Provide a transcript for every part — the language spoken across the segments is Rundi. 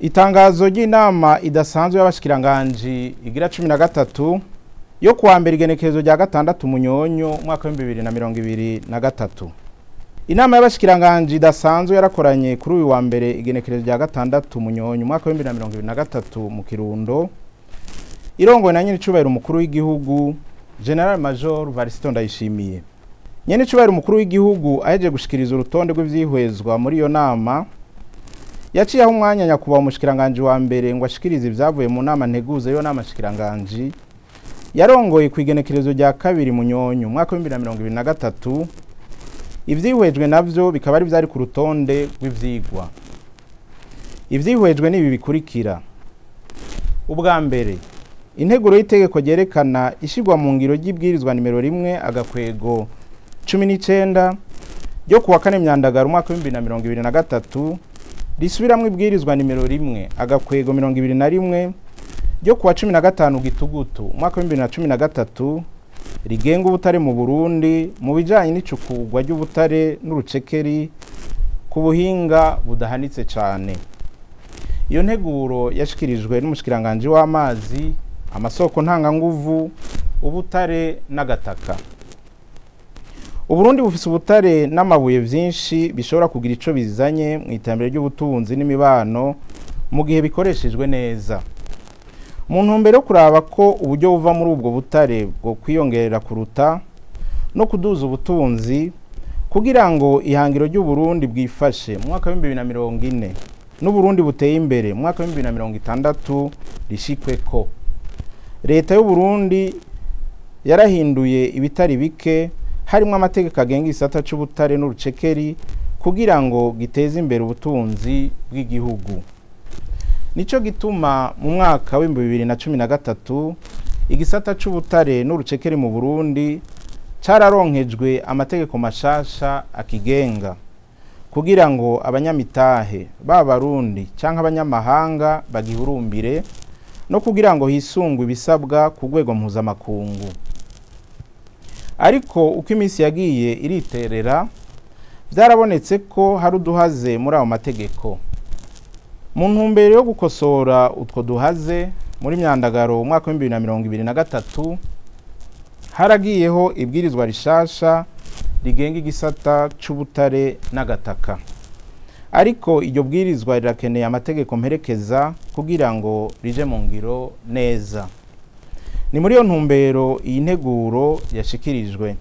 itangazo ry'inama idasanzwe y'abashikiranganji igira cumi na gatatu yo kuwa mbere igenekerezo rya gatandatu munyonyo umwaka w'ibihumbi bibiri na mirongo ibiri na gatatu inama y'abashikiranganji idasanzwe yarakoranye kuri uyu wa mbere igenekerezo rya gatandatu munyonyo umwaka w'ibihumbi bibiri na mirongo ibiri na gatatu mu kirundo irongowe na nyenicubahiro umukuru w'igihugu general major varisito ndayishimiye nyenicubahiro umukuru w'igihugu aheje gushikiriza urutonde rw'ivyihwezwa muri iyo nama yaciyeho umwanya nyakubahwa umushikiranganji wa mbere ngo ashikirize ibyavuye mu nama nteguza yo nama shikiranganji yarongoye ku igenekerezo rya kabiri munyonyo umwaka w'ibihumbi bibiri na mirongo ibiri na gatatu ivyihwejwe navyo bikaba ari vyari ku rutonde rw'ivyigwa ivyihwejwe n'ibi bikurikira ubwa mbere integuro y'itegeko ryerekana ishirwa mu ngiro ry'ibwirizwa nimero rimwe agakwego cumi n'icenda ryo kuwa kane myandagaro umwaka w'ibihumbi bibiri na mirongo ibiri na gatatu risubiramwo ibwirizwa nimero rimwe agakwego mirongo ibiri na rimwe ryo kuwa cumi na gatanu gitugutu umwaka w'ibihumbi bibiri na cumi na gatatu rigenga ubutare mu burundi mu bijanye n'icukurwa ry'ubutare n'urucekeri ku buhinga budahanitse cane iyo nteguro yashikirijwe n'umushikiranganji w'amazi amasoko ntanganguvu ubutare n'agataka uburundi bufise ubutare n'amabuye vyinshi bishobora kugira ico bizanye mu iterambere ry'ubutunzi n'imibano mu gihe bikoreshejwe neza mu ntumbero yo kuraba ko uburyo buva muri ubwo butare bwo kwiyongerera kuruta no kuduza ubutunzi kugira ngo ihangiro ry'uburundi bwifashe mu mwaka w'ibihumbi bibiri na mirongo ine n'uburundi buteye imbere mu mwaka w'ibihumbi bibiri na mirongo itandatu rishikweko leta y'uburundi yarahinduye ibitari bike harimo amategeko agenga igisata c'ubutare n'urucekeri kugira ngo giteze imbere ubutunzi bw'igihugu nico gituma mu mwaka w'ibihumbi bibiri na cumi na gatatu igisata c'ubutare n'urucekeri mu burundi cararonkejwe amategeko mashasha akigenga kugira ngo abanyamitahe b'abarundi canke abanyamahanga bagihurumbire no kugira ngo hisungwe ibisabwa ku rwego mpuzamakungu ariko uko iminsi yagiye iriterera byarabonetse ko hari uduhaze muri ayo mategeko mu ntumbero yo gukosora utwo duhaze muri myandagaro umwaka w'ibihumbi bibiri na mirongo ibiri na gatatu haragiyeho ibwirizwa rishasha rigenga igisata c'ubutare n'agataka ariko iryo bwirizwa rirakeneye amategeko mperekeza kugira ngo rije mu ngiro neza ni muri iyo ntumbero iyi nteguro yashikirijwe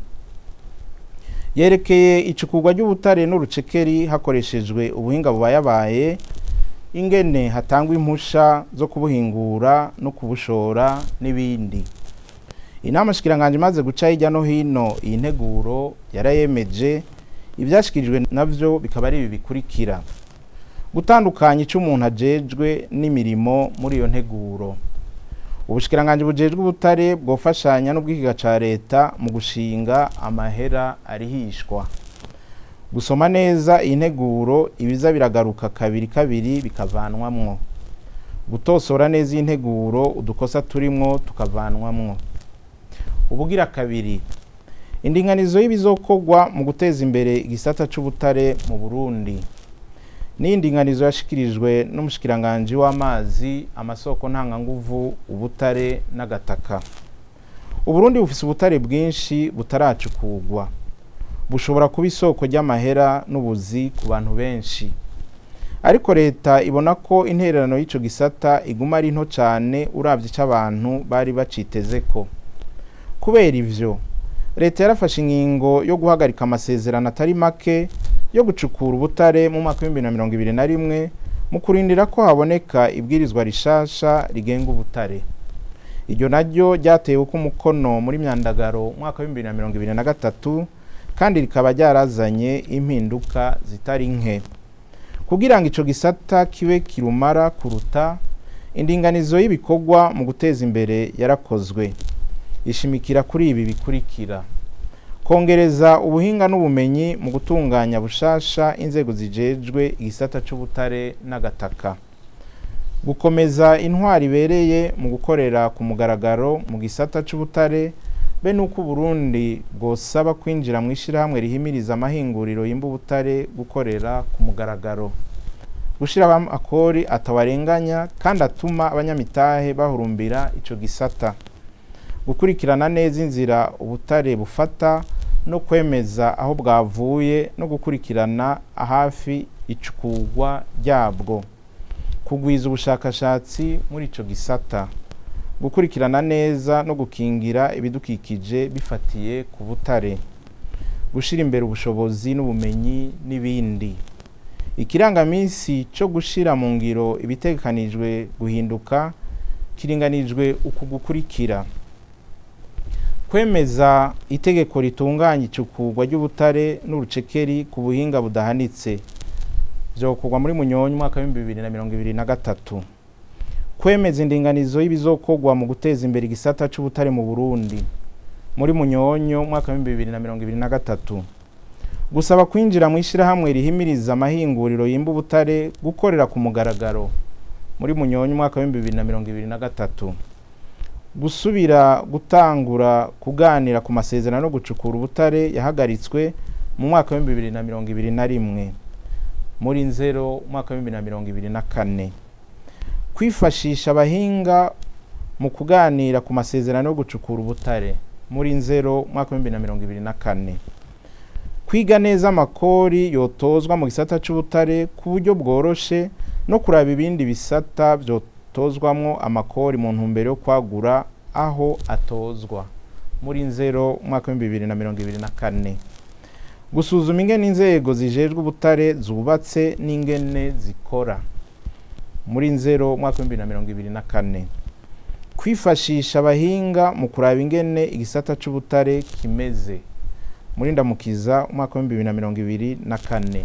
yerekeye icukurwa ry'ubutare n'urucekeri hakoreshejwe ubuhinga bubayabaye ingene hatangwa impusha zo kubuhingura no kubushora n'ibindi inama shikiranganje imaze guca hirya no hino iyi nteguro yarayemeje ibyashyikirijwe nabyo bikaba ari ibi bikurikira gutandukanya icyo umuntu ajejwe n'imirimo muri iyo nteguro ubushikiranganje bujejwe ubutare bwofashanya n'ubwikiga ca leta mu gushinga amahera arihishwa gusoma neza iyi nteguro ibiza biragaruka kabiri kabiri bikavanwamwo gutosora neza iyi nteguro udukosa turimwo tukavanwamwo ubugira kabiri indinganizo y'ibizokorwa mu guteza imbere igisata c'ubutare mu burundi n'iyi ndinganizo yashikirijwe n'umushikiranganji w'amazi amasoko ntanganguvu ubutare n'agataka uburundi bufise ubutare bwinshi butaracukurwa bushobora kuba isoko ry'amahera n'ubuzi ku bantu benshi ariko leta ibona ko intererano y'ico gisata iguma ari nto cane uravye ico abantu bari bacitezeko kubera ivyo leta yarafashe ingingo yo guhagarika amasezerano atari make yo gucukura ubutare mu mwaka w'ibihumbi na mirongo ibiri na rimwe mu kurindira ko haboneka ibwirizwa rishasha rigenga ubutare iryo naryo ryatewe ko umukono muri myandagaro umwaka w'ibihumbi na mirongo ibiri na gatatu kandi rikaba ryarazanye impinduka zitari nke kugira ngo ico gisata kibe kirumara kuruta indinganizo y'ibikorwa mu guteza imbere yarakozwe ishimikira kuri ibi bikurikira kongereza ubuhinga n'ubumenyi mu gutunganya bushasha inzego zijejwe igisata c'ubutare n'agataka gukomeza intwari ibereye mu gukorera ku mugaragaro mu gisata c'ubutare be nuko uburundi bwosaba kwinjira mu ishyirahamwe rihimiriza amahinguriro yimba ubutare gukorera ku mugaragaro gushyiraho amakori atabarenganya kandi atuma abanyamitahe bahurumbira icyo gisata gukurikirana neza inzira ubutare bufata no kwemeza aho bwavuye no gukurikirana hafi icukurwa ryabwo kugwiza ubushakashatsi muri icyo gisata gukurikirana neza no gukingira ibidukikije bifatiye ku butare gushyira imbere ubushobozi n'ubumenyi n'ibindi ikirangaminsi cyo gushyira mu ngiro ibitekanijwe guhinduka kiringanijwe uku gukurikira kwemeza itegeko ritunganya icukurwa ry'ubutare n'urucekeri ku buhinga budahanitse byokorwa muri munyonyi umwaka w'ibihumbi bibiri na mirongo ibiri na gatatu kwemeza indinganizo y'ibizokorwa mu guteza imbere igisata cy'ubutare mu burundi muri munyonyo umwaka w'ibihumbi bibiri na mirongo ibiri na gatatu gusaba kwinjira mu ishyirahamwe rihimiriza amahinguriro yimba ubutare gukorera ku mugaragaro muri munyonyi umwaka w'ibihumbi bibiri na mirongo ibiri na gatatu gusubira gutangura kuganira ku masezerano no gucukura ubutare yahagaritswe mu mwaka w'ibihumbi bibiri na mirongo ibiri na rimwe muri nzero umwaka w'ibihumbi na mirongo ibiri na kane kwifashisha abahinga mu kuganira ku masezerano yo gucukura ubutare muri nzero umwaka w'ibihumbi na mirongo ibiri na kane kwiga neza amakori yotozwa mu gisata cy'ubutare ku buryo bworoshe no kuraba ibindi bisata byotozwamo amakori mu ntumbero yo kwagura aho atozwa muri nzero umwaka w'ibihumbi bibiri na mirongo ibiri na kane gusuzuma ingene inzego zijejwe ubutare zubatse n'ingene zikora muri nzero umwaka w'ibihumbi bibiri na mirongo ibiri na kane kwifashisha abahinga mu kuraba ingene igisata cy'ubutare kimeze muri ndamukiza umwaka w'ibihumbi bibiri na mirongo ibiri na kane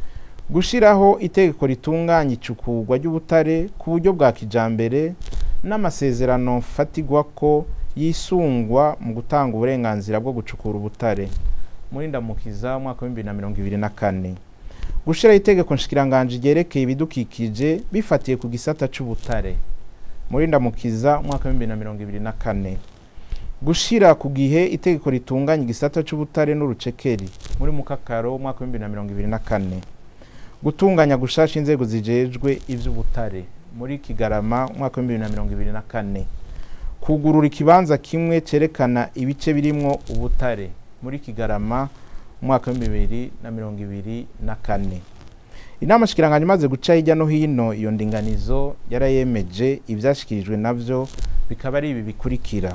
gushyiraho itegeko ritunganya icukurwa ry'ubutare ku buryo bwa kijambere n'amasezerano mfatigwa ko yisungwa mu gutanga uburenganzira bwo gucukura ubutare muri ndamukiza umwaka w'ibihumbi bibiri na mirongo ibiri na kane gushyiraho itegeko nshikiranganji ryerekeye ibidukikije bifatiye ku gisata cy'ubutare muri ndamukiza umwaka w'ibihumbi bibiri na mirongo ibiri na kane gushyira ku gihe itegeko ritunganya igisata cy'ubutare n'urucekeri muri mukakaro umwaka w'ibihumbi bibiri na mirongo ibiri na kane gutunganya gushasha inzego zijejwe iby'ubutare muri kigarama umwaka w'ibihumbi bibiri na mirongo ibiri na kane kugurura ikibanza kimwe cyerekana ibice birimwo ubutare muri kigarama umwaka w'ibihumbi bibiri na mirongo ibiri na kane inama shikiranganya imaze guca hirya no hino iyo ndinganizo yarayemeje ibyashyikirijwe nabyo bikaba ari ibi bikurikira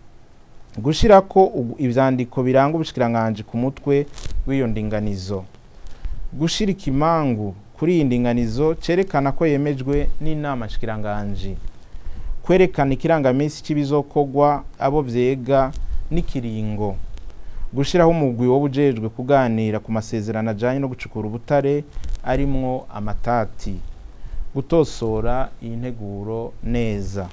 gushyira ko ibyandiko biranga ubushikiranganje ku mutwe w'iyo ndinganizo gushyira ikimangu kuri iyi ndinganizo cyerekana ko yemejwe n'inama shikiranganje kwerekana ikirangaminsi cy'ibizokogwa abo byega n'ikiringo gushyiraho umugwi wo ujejwe kuganira ku masezerano ajyanye no gucukura ubutare arimwo amatati gutosora iyi nteguro neza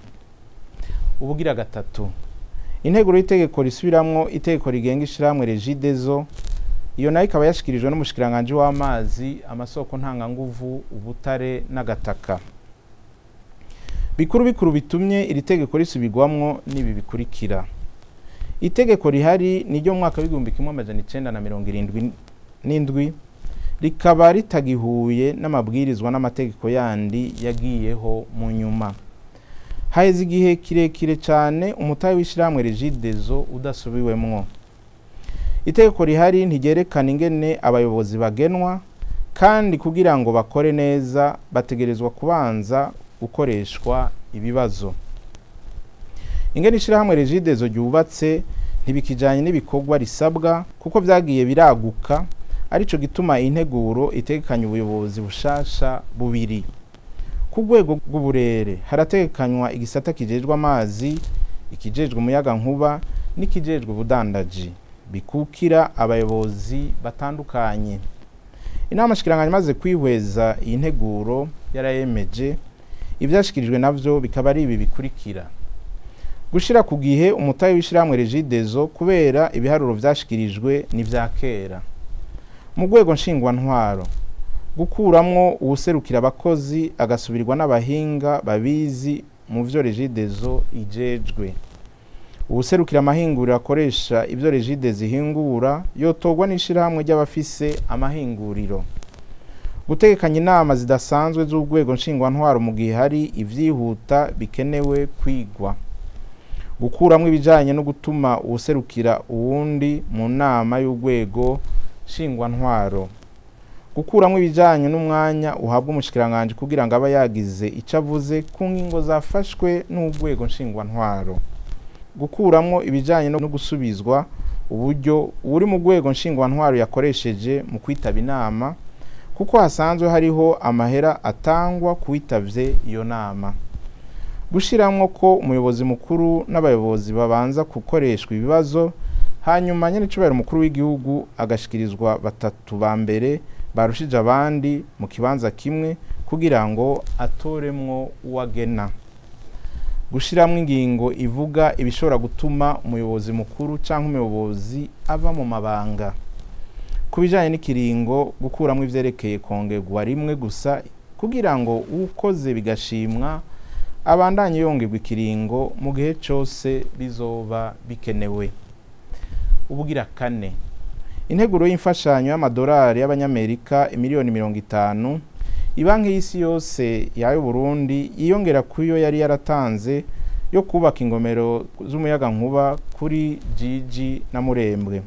ubugira gatatu integuro y'itegeko risubiramwo itegeko rigenga ishyirahamwe regidezo iyo nayo ikaba yashyikirijwe n'umushikiranganji w'amazi amasoko ntanganguvu ubutare n'agataka bikuru bikuru bitumye iri tegeko risubirwamwo n'ibi bikurikira itegeko rihari ni ryo mwaka w'igihumbi kimwe amajana icyenda na mirongo irindwi n'indwi rikaba ritagihuye n'amabwirizwa n'amategeko yandi yagiyeho mu nyuma haheze igihe kirekire cyane umutahe w'ishyirahamwe regidezo udasubiwemwo itegeko rihari ntigerekana ingene abayobozi bagenwa kandi kugira ngo bakore neza bategerezwa kubanza gukoreshwa ibibazo ingene ishyirahamwe regidezo ryubatse ntibikijyanye n'ibikorwa risabwa kuko byagiye biraguka aricyo gituma integuro itekanye ubuyobozi bushasha bubiri ku rwego rw'uburere haratekanywa igisata kijejwe amazi ikijejwe umuyaga nkuba n'ikijejwe ubudandaji bikukira abayobozi batandukanye inama shikiranganya imaze kwihweza iyi nteguro yarayemeje ibyashyikirijwe nabyo bikaba ari ibi bikurikira gushyira ku gihe umutahe w'ishyirahamwe regidezo kubera ibiharuro byashyikirijwe n'ibya kera mu rwego nshingwantwaro gukuramwo uwuserukira abakozi agasubirwa n'abahinga babizi mu byo regidezo ijejwe uwuserukira amahinguriro akoresha ibyo regide zihingura yotorwa n'ishyirahamwe ry'abafise amahinguriro gutegekanya inama zidasanzwe z'urwego nshingwantwaro mu gihe hari ivyihuta bikenewe kwigwa gukuramwo ibijanye no gutuma uwuserukira uwundi mu nama y'urwego nshingwantwaro gukuramwo ibijanye n'umwanya uhabwa umushikiranganji kugira ngo aba yagize ico avuze ku ngingo zafashwe n'urwego nshingwantwaro gukuramwo ibijanye no gusubizwa uburyo uri mu rwego nshingwantwaro yakoresheje mu kwitaba inama kuko hasanzwe hariho amahera atangwa kuwitavye iyo nama gushiramwo ko umuyobozi mukuru n'abayobozi babanza gukoreshwa ibibazo hanyuma nyene icubahiro umukuru w'igihugu agashikirizwa batatu ba mbere barushije abandi mu kibanza kimwe kugira ngo atoremwo uwagena gushiramwo ingingo ivuga ibishobora gutuma umuyobozi mukuru canke umuyobozi ava mu mabanga ku bijanye n'ikiringo gukuramwo ivyerekeye kongerwa rimwe gusa kugira ngo uwukoze bigashimwa abandanye yongerwa ikiringo mu gihe cose bizoba bikenewe ubugira kane integuro y'imfashanyo y'amadolari y'abanyamerika miliyoni mirongo itanu ibanki y'isi yose yayo Burundi yiyongera kuyo yari yaratanze yo kubaka ingomero z'umuyagankuba kuri Jiji na Murembwe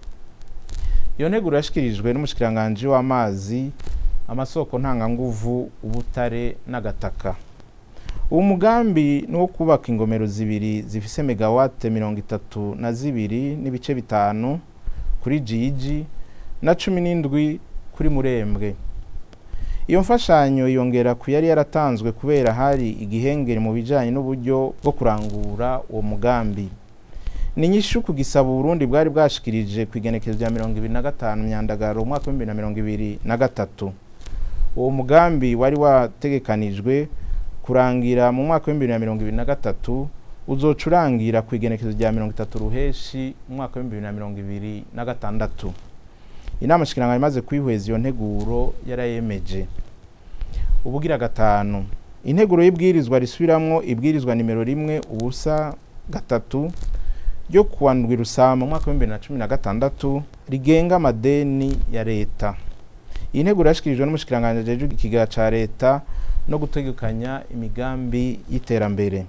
iyo nteguro yashikirijwe n'umushikiranganji w'amazi amasoko ntanganguvu ubutare n'agataka uwo mugambi ni uwo kubaka ingomero zibiri zifise megawate mirongo itatu na zibiri n'ibice bitanu kuri Jiji na cumi n'indwi kuri Murembwe iyo mfashanyo yongera ku yari yaratanzwe kubera hari igihengeri mu bijanye n'uburyo bwo kurangura uwo mugambi ni nyishu ku gisaba Burundi bwari bwashikirije ku igenekezo rya mirongo ibiri na gatanu myandagaro umwaka w'ibihumbi na mirongo ibiri na gatatu uwo mugambi wari wategekanijwe kurangira mu mwaka w'ibihumbi na mirongo ibiri na gatatu uzoca urangira ku igenekezo rya mirongo itatu ruheshi mu mwaka w'ibihumbi na mirongo ibiri na gatandatu inama shikiranganya imaze kwihweza iyo nteguro yarayemeje ubugira gatanu integuro y'ibwirizwa risubiramwo ibwirizwa nimero rimwe ubusa gatatu ryo kuwa ndwi rusama mu mwaka w'ibihumbi na cumi na gatandatu rigenga amadeni ya leta iyi nteguro yashikirijwe n'umushikiranganji ajejwe ikigega ca leta no gutegekanya imigambi y'iterambere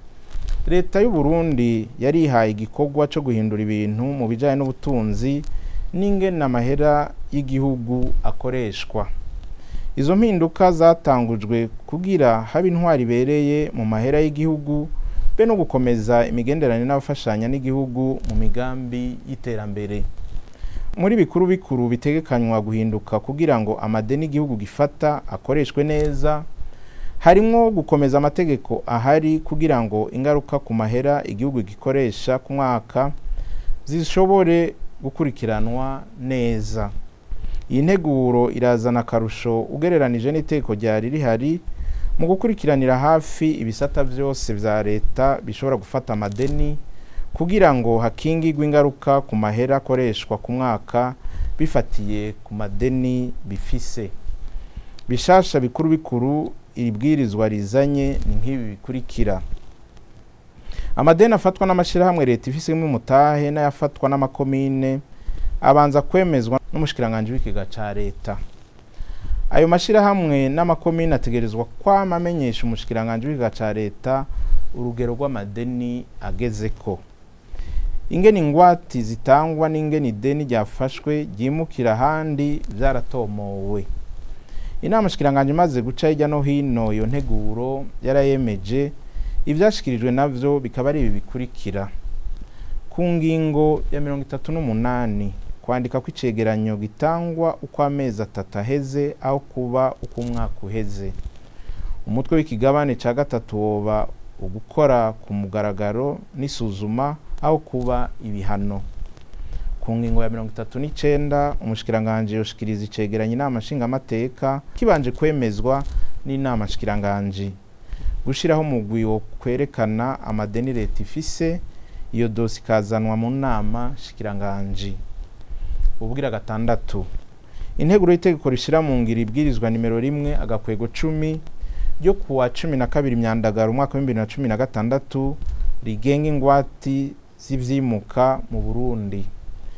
leta y'u Burundi yarihaye igikorwa co guhindura ibintu mu bijanye n'ubutunzi n'ingene amahera y'igihugu akoreshwa izo mpinduka zatangujwe kugira habe intwari ibereye mu mahera y'igihugu be no gukomeza imigenderanire n'abafashanya n'igihugu mu migambi y'iterambere muri bikuru bikuru bitegekanywa guhinduka kugira ngo amadeni igihugu gifata akoreshwe neza harimwo gukomeza amategeko ahari kugira ngo ingaruka ku mahera igihugu gikoresha ku mwaka zishobore gukurikiranwa neza iyi nteguro irazana akarusho ugereranije n'iteko ryari rihari mu gukurikiranira hafi ibisata byose vya leta bishobora gufata amadeni kugira ngo hakingigwe ingaruka ku mahera akoreshwa ku mwaka bifatiye ku madeni bifise bishasha bikuru bikuru iri bwirizwa rizanye ni nk'ibi bikurikira amadeni afatwa n'amashyirahamwe leta ifisemo umutahe n'ayafatwa n'amakomine abanza kwemezwa n'umushikiranganji w'ikigega ca leta ayo mashyirahamwe n'amakomine ategerezwa kwama amenyesha umushikiranganji w'ikigega ca leta urugero rw'amadeni agezeko ingene ingwati zitangwa n'ingene ideni ryafashwe ryimukira ahandi vyaratomowe inama shikiranganje imaze guca hirya no hino iyo nteguro yarayemeje ivyashikirijwe navyo bikaba ari ibi bikurikira ku ngingo ya mirongo itatu n'umunani kwandika ko icegeranyo gitangwa uko amezi atatu aheze aho kuba uko umwaka uheze umutwe w'ikigabane ca gatatu woba ugukora ku mugaragaro n'isuzuma aho kuba ibihano ku ngingo ya mirongo itatu n'icenda umushikiranganje yoshikiriza icegeranyo inama nshingamateka kibanje kwemezwa n'inama nshikiranganji gushiraho umugwi wo kwerekana amadeni leta ifise iyo dosi ikazanwa mu nama nshikiranganji ubwira gatandatu integuro y'itegeko rishira mu ngiro ibwirizwa nimero rimwe agakwego cumi ryo kuwa cumi na kabiri myandagaro umwaka w'ibihumbi bibiri na cumi na gatandatu rigenga ingwati z'ivyimuka mu burundi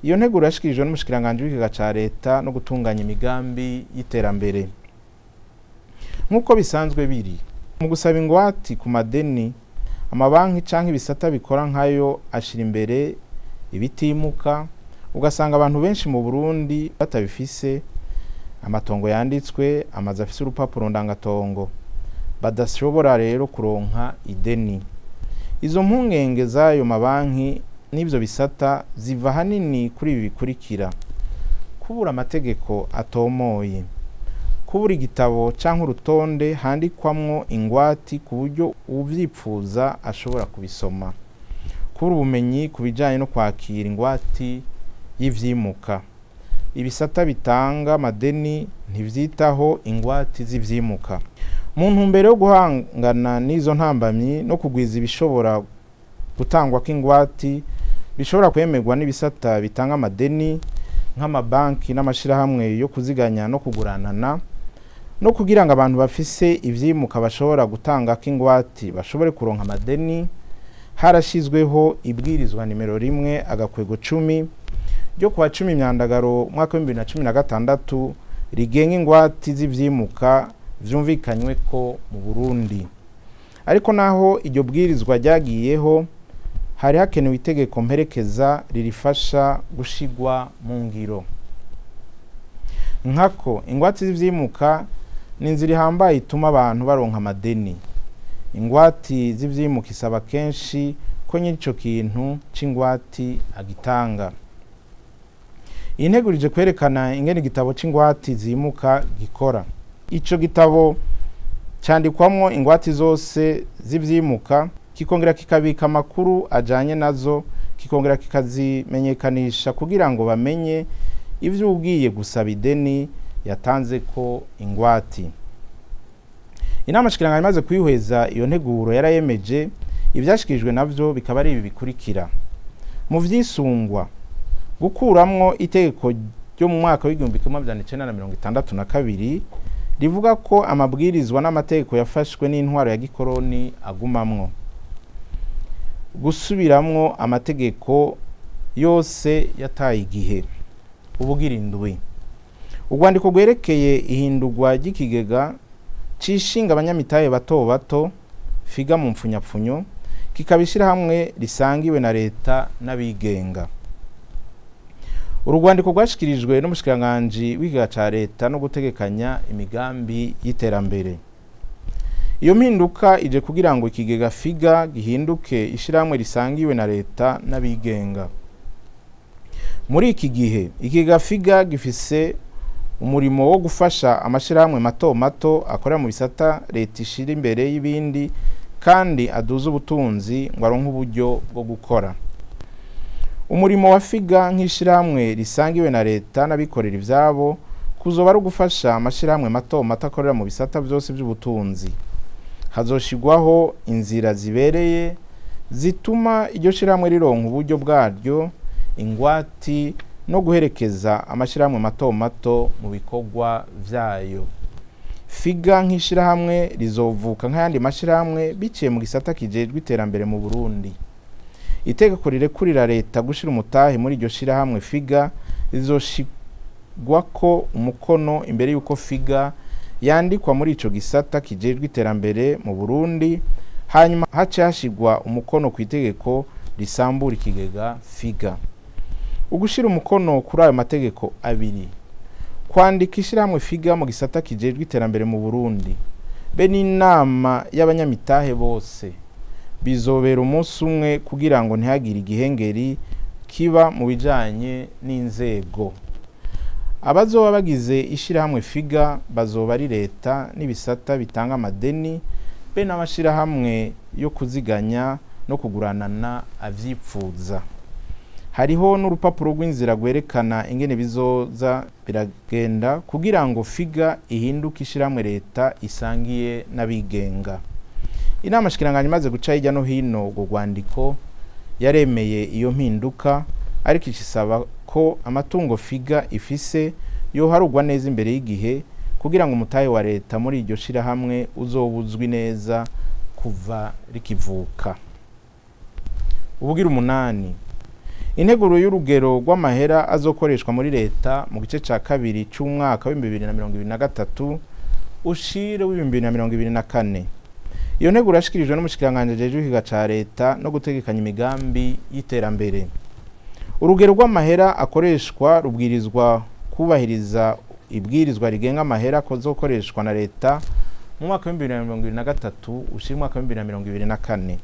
iyo nteguro yashikirijwe n'umushikiranganji w'ikigega ca leta no gutunganya imigambi y'iterambere nk'uko bisanzwe biri mu gusaba ingwati ku madeni amabanki canke ibisata bikora nkayo ashira imbere ibitimuka ugasanga abantu benshi mu Burundi batabifise amatongo yanditswe amazu afise urupapuro ndangatongo badashobora rero kuronka ideni izo mpungenge z'ayo mabanki n'ibyo bisata ziva ahanini kuri ibi bikurikira kubura amategeko atomoye kubura igitabo cyangwa urutonde handikwamwo ingwati ku buryo ubyipfuza ashobora kubisoma kubura ubumenyi ku bijyanye no kwakira ingwati y'ibyimuka ibisata bitanga amadeni ntibyitaho ingwati z'ibyimuka mu ntumbero yo guhangana n'izo ntambamyi no kugwiza ibishobora gutangwa kw'ingwati bishobora kwemerwa n'ibisata bitanga amadeni nk'amabanki n'amashyirahamwe yo kuziganya no kuguranana no kugira ngo abantu bafise ibyimuka bashobora gutanga k'ingwati bashobore kuronka amadeni harashyizweho ibwirizwa nimero rimwe agakwego cumi ryo kuwa cumi imyandagaro umwaka w'ibihumbi bibiri na cumi na gatandatu rigenga ingwati z'ibyimuka vyumvikanywe ko mu Burundi ariko naho iryo bwirizwa ryagiyeho hari hakenewe itegeko mperekeza ririfasha gushigwa mu ngiro nkako ingwati z'ivyimuka ni inzira ihambaye ituma abantu baronka amadeni ingwati z'ivyimuka isaba kenshi ko nyir'ico kintu c'ingwati agitanga iyi ntegurije kwerekana ingene igitabo c'ingwati zimuka gikora ico gitabo cyandikwamwo ingwati zose z'ivyimuka kikongera kikabika amakuru ajanye nazo kikongera kikazimenyekanisha kugira ngo bamenye ivyo ugiye gusaba ideni yatanze ko ingwati inama shikiranganya imaze kwihweza iyo nteguro yarayemeje ivyashikirijwe navyo bikaba ari ibi bikurikira mu vyisungwa gukuramwo itegeko ryo mu mwaka w'igihumbi kimwe amajana icenda na mirongo itandatu na kabiri rivuga ko amabwirizwa n'amategeko yafashwe n'intwaro ya gikoroni agumamwo gusubiramwo amategeko yose yataye igihe ubugira indwi urwandiko rwerekeye ihindurwa ry'ikigega cishinga abanyamitahe bato bato figa mu mpfunyapfunyo kikaba ishyirahamwe risangiwe na leta n'abigenga uru rwandiko rwashyikirijwe n'umushikiranganji w'ikigega cya leta no gutegekanya imigambi y'iterambere iyo mpinduka ije kugira ngo ikigega figa gihinduke ishyirahamwe risangiwe na leta n'abigenga muri iki gihe ikigega figa gifise umurimo wo gufasha amashyirahamwe mato mato akorera mu bisata leta ishira imbere y'ibindi kandi aduza ubutunzi ngo aronke uburyo bwo gukora umurimo wa figa nk'ishyirahamwe risangiwe na leta n'abikorera ibyabo kuzoba ari ugufasha amashyirahamwe mato mato akorera mu bisata byose by'ubutunzi hazoshigwaho inzira zibereye zituma iryo shyirahamwe rironka uburyo bwaryo ingwati no guherekeza amashyirahamwe mato mato mu bikorwa byayo figa nk'ishyirahamwe rizovuka nk'ayandi mashyirahamwe biciye mu gisata kijejwe iterambere mu burundi itegeko rirekurira leta gushyira umutahe muri iryo shyirahamwe figa rizoshigwa ko umukono imbere y'uko figa yandikwa muri ico gisata kijejwe iterambere mu burundi hanyuma hace hashigwa umukono ku itegeko risambura ikigega figa ugushira umukono kuri ayo mategeko abiri kwandika ishyirahamwe figa mu gisata kijejwe iterambere mu burundi be n'inama y'abanyamitahe bose bizobera umunsi umwe kugira ngo ntihagire igihengeri kiba mu bijanye n'inzego abazoba bagize ishyirahamwe figa bazoba ari leta n'ibisata bitanga amadeni be n'amashyirahamwe yo kuziganya no kuguranana avyipfuza hariho n'urupapuro rw'inzira rwerekana ingene bizoza biragenda kugira ngo figa ihinduke ishyirahamwe leta isangiye n'abigenga inama shikiranganya imaze guca hirya no hino urwo rwandiko yaremeye iyo mpinduka ariko isaba ko amatungo figa ifise yoharugwa neza imbere y'igihe kugira ngo umutahe wa leta muri iryo shirahamwe uzobuzwi neza kuva rikivuka ubugira umunani integuro y'urugero rw'amahera azokoreshwa muri leta mu gice cya kabiri cy'umwaka w'ibihumbi bibiri na mirongo ibiri na gatatu ushire w'ibihumbi bibiri na mirongo ibiri na kane iyo nteguro yashyikirijwe n'umushyikiranganje ajejwe ikiga cya leta no gutegekanya imigambi y'iterambere urugero rw'amahera akoreshwa rubwirizwa kubahiriza ibwirizwa rigenga amahera azokoreshwa na leta mu mwaka w'ibihumbi bibiri na mirongo ibiri na gatatu ushira umwaka w'ibihumbi bibiri na mirongo ibiri na kane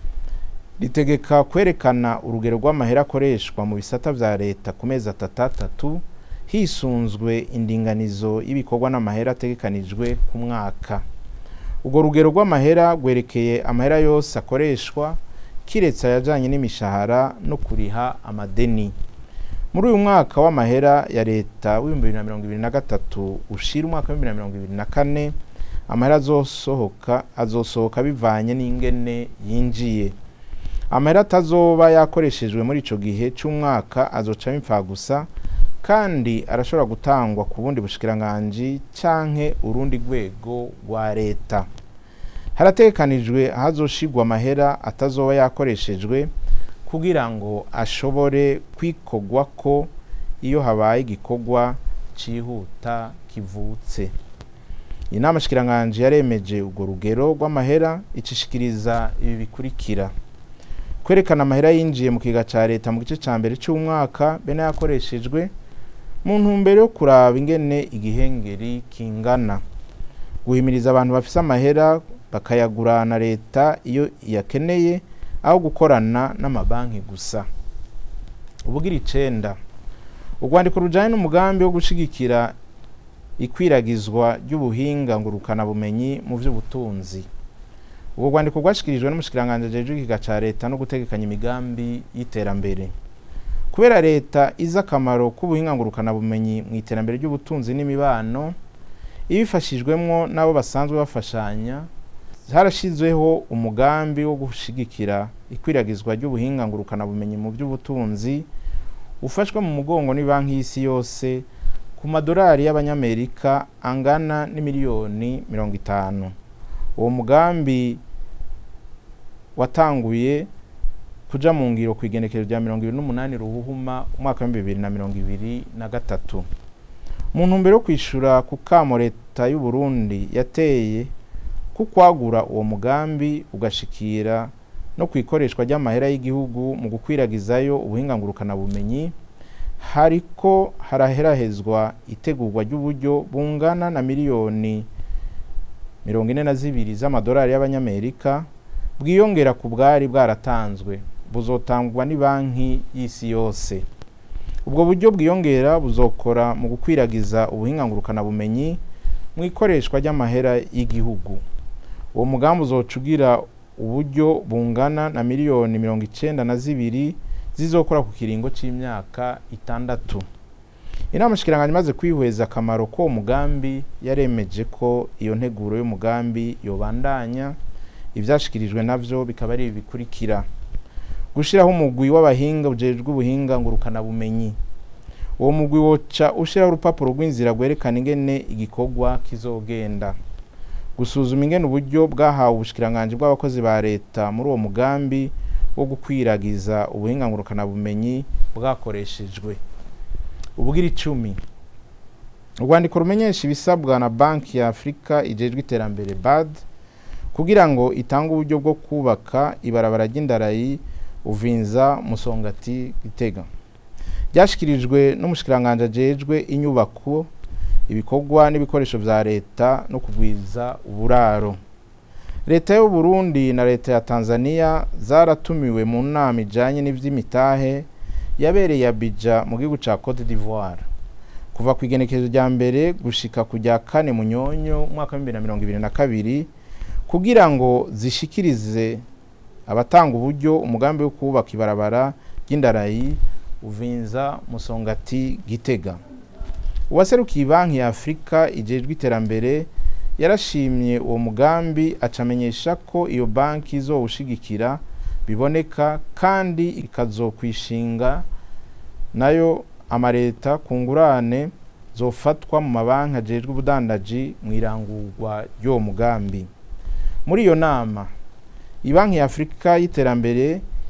ritegeka kwerekana urugero rw'amahera akoreshwa mu bisata vya leta ku mezi atatu hisunzwe indinganizo y'ibikorwa n'amahera ategekanijwe ku mwaka urwo rugero rw'amahera rwerekeye amahera yose akoreshwa kiretse ayajanye n'imishahara no kuriha amadeni muri uyu mwaka w'amahera ya leta w'ibihumbi bibiri na mirongo ibiri na gatatu ushira umwaka w'ibihumbi bibiri na mirongo ibiri na kane amahera azosohoka azosohoka bivanye n'ingene yinjiye amahera atazoba yakoreshejwe muri ico gihe c'umwaka azocamo impfagusa kandi arashobora gutangwa ku bundi bushikiranganji canke urundi rwego rwa leta harategekanijwe ahazoshigwa amahera atazoba yakoreshejwe kugira ngo ashobore kwikogwako iyo habaye igikorwa cihuta kivutse inama shikiranganje yaremeje urwo rugero rw'amahera icishikiriza ibi bikurikira kwerekana amahera yinjiye mu kiga ca leta mu gice ca mbere c'umwaka bene yakoreshejwe mu ntumbero yo kuraba ingene igihengeri kingana guhimiriza abantu bafise amahera bakayagurana leta iyo iyakeneye aho gukorana n'amabanki gusa ubugira icenda urwandiko rujanye n'umugambi wo gushigikira ikwiragizwa ry'ubuhinga ngurukanabumenyi mu vy'ubutunzi ubwo rwandiko rwashikirijwe n'umushikiranganji ajejwe ikiga ca leta no gutegekanya imigambi y'iterambere kubera leta izi akamaro k'ubuhinga ngurukanabumenyi mu iterambere ry'ubutunzi n'imibano ibifashijwemwo n'abo basanzwe bafashanya harashyizweho umugambi wo gushigikira ikwiragizwa ry'ubuhinga ngurukanabumenyi mu by'ubutunzi ufashwe mu mugongo ni banki y'isi yose ku madolari y'abanyamerika angana n'imiliyoni mirongo itanu uwo mugambi watanguye kuja mu ngiro ku igenekerezo rya mirongo ibiri n'umunani ruhuhuma umwaka w'ibihumbi bibiri na mirongo ibiri na gatatu mu ntumbero yo kwishura ku kamo leta y'u Burundi yateye ku kwagura uwo mugambi ugashikira no ku ikoreshwa ry'amahera y'igihugu mu gukwiragizayo ubuhinga ngurukanabumenyi hariko haraherahezwa itegurwa ry'uburyo bungana na miliyoni mirongo ine na zibiri z'amadolari y'abanyamerika bwiyongera ku bwari bwaratanzwe buzotangwa ni banki y'isi yose ubwo buryo bwiyongera buzokora mu gukwiragiza ubuhinga ngurukanabumenyi mu ikoreshwa ry'amahera y'igihugu uwo mugambi uzoca ugira uburyo bungana na miliyoni mirongo icenda na zibiri zizokora ku kiringo c'imyaka itandatu inama shikiranganya imaze kwihweza akamaro k'uwo mugambi yaremeje ko iyo nteguro y'umugambi yobandanya ivyashikirijwe navyo bikaba ari bikurikira gushiraho umugwi w'abahinga ujejwe ubuhinga ngurukanabumenyi uwo mugwi woca ushiraho urupapuro rw'inzira rwerekana ingene igikorwa kizogenda gusuzuma ingene uburyo bwahawe ubushikiranganji bw'abakozi ba leta muri uwo mugambi wo gukwiragiza ubuhinga ngurukanabumenyi bwakoreshejwe ubugira icumi urwandiko rumenyesha ibisabwa na banki ya afurika ijejwe iterambere bad kugira ngo itange uburyo bwo kubaka ibarabara ry'indarayi uvinza musongati gitega ryashikirijwe n'umushikiranganji ajejwe inyubako ibikorwa n'ibikoresho vya leta no kugwiza uburaro leta y'u Burundi na leta ya Tanzania zaratumiwe mu nama ijanye n'ivy'imitahe yabereye Abidjan mu gihugu ca Cote d'Ivoire kuva ku igenekerezo rya mbere gushika ku rya kane munyonyo umwaka w'ibihumbi na mirongo ibiri na kabiri kugira ngo zishikirize abatanga uburyo umugambi wo kubaka ibarabara ry'indarayi uvinza musongati gitega uwaserukiye banki ya afurika ijejwe iterambere yarashimye uwo mugambi acamenyesha ko iyo banki izowushigikira biboneka kandi ikazokwishinga nayo amareta ku ngurane zofatwa mu mabanki ajejwe ubudandaji mu irangurwa ry'uwo mugambi muri iyo nama ibanki ya afurika y'iterambere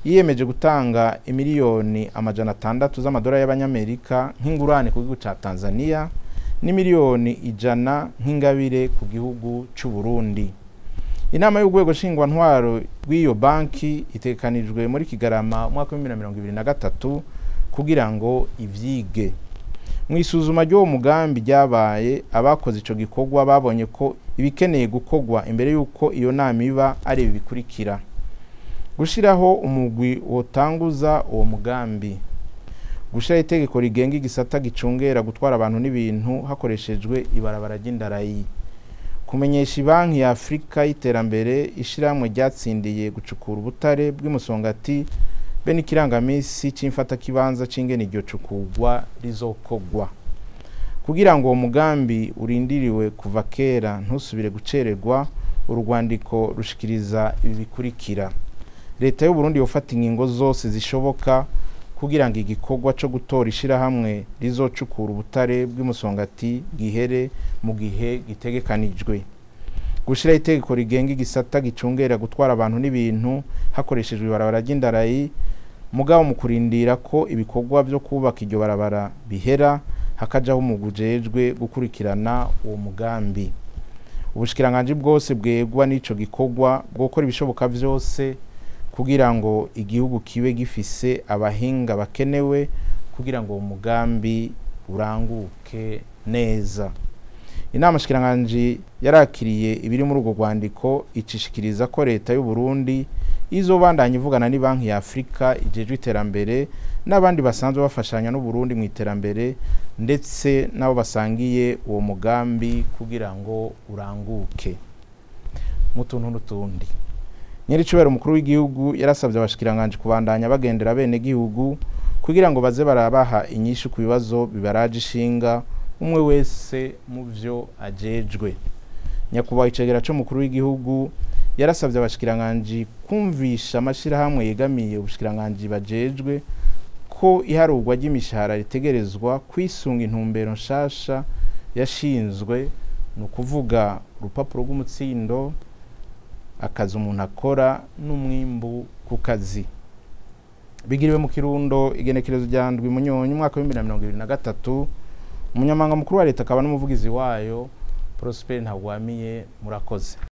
yiyemeje gutanga imiliyoni amajana atandatu z'amadolari y'abanyamerika nk'ingurane ku gihugu cya tanzania n'imiliyoni ijana nk'ingabire ku gihugu cy'u Burundi inama y'urwego nshingwantwaro rw'iyo banki itekanijwe muri kigarama umwaka w'ibihumbi na mirongo ibiri na gatatu kugira ngo ivyige mu isuzuma ry'uwo mugambi ryabaye abakoze ico gikorwa babonye ko ibikeneye gukorwa imbere y'uko iyo nama iba ari ibi bikurikira gushiraho umugwi wotanguza uwo mugambi gushiraho itegeko rigenga igisata gicungera gutwara abantu n'ibintu hakoreshejwe ibarabara ry'indarayi kumenyesha banki ya afurika y'iterambere ishyirahamwe ryatsindiye gucukura ubutare bw'imusongati be n'ikirangamisi cy'imfatakibanza cy'ingene iryo cukurwa rizokogwa kugira ngo uwo mugambi urindiriwe kuva kera ntusubire gucererwa urwandiko rushikiriza ibi bikurikira leta y'u Burundi yofata ingingo zose zishoboka kugira ngo igikorwa cyo gutora ishyirahamwe rizocukura ubutare bw'imusongati gihere mu gihe gitegekanijwe gushyiraho itegeko rigenga igisata gicungera gutwara abantu n'ibintu hakoreshejwe ibarabara ry'indarayi mugabo mu kurindira ko ibikorwa byo kubaka iryo barabara bihera hakajaho umugwi ujejwe gukurikirana uwo mugambi ubushikiranganji bwose bwegwa n'ico gikorwa bwokora ibishoboka vyose kugira ngo igihugu kibe gifise abahinga bakenewe kugira ngo uwo mugambi uranguke neza inama shikiranganji yarakiriye ibiri muri urwo rwandiko icishikiriza ko leta y'u Burundi izobandanya ivugana ni banki ya Afrika ijejwe iterambere n'abandi basanzwe bafashanya n'u Burundi mu iterambere ndetse nabo basangiye uwo mugambi kugira ngo uranguke mu tuntu n'utundi nyiricubero umukuru w'igihugu yarasabye abashikiranganje kubandanya bagendera bene gihugu kugira ngo baze barabaha inyishu ku bibazo bibaraje ishinga umwe wese mu vyo ajejwe nyakubahwa icegera c'umukuru w'igihugu yarasabye abashikiranganje kumvisha amashirahamwe yegamiye ubushikiranganji bajejwe ko iharurwa ry'imishahara ritegerezwa kwisunga intumbero nshasha yashinzwe ni ukuvuga urupapuro rw'umutsindo akazi umuntu akora n'umwimbu ku kazi bigiriwe mu kirundo igenekerezo rya ndwi munyonyi umwaka w'ibihumbi na mirongo ibiri na gatatu umunyamabanga mukuru wa leta akaba n'umuvugizi wayo prosper ntagwamiye murakoze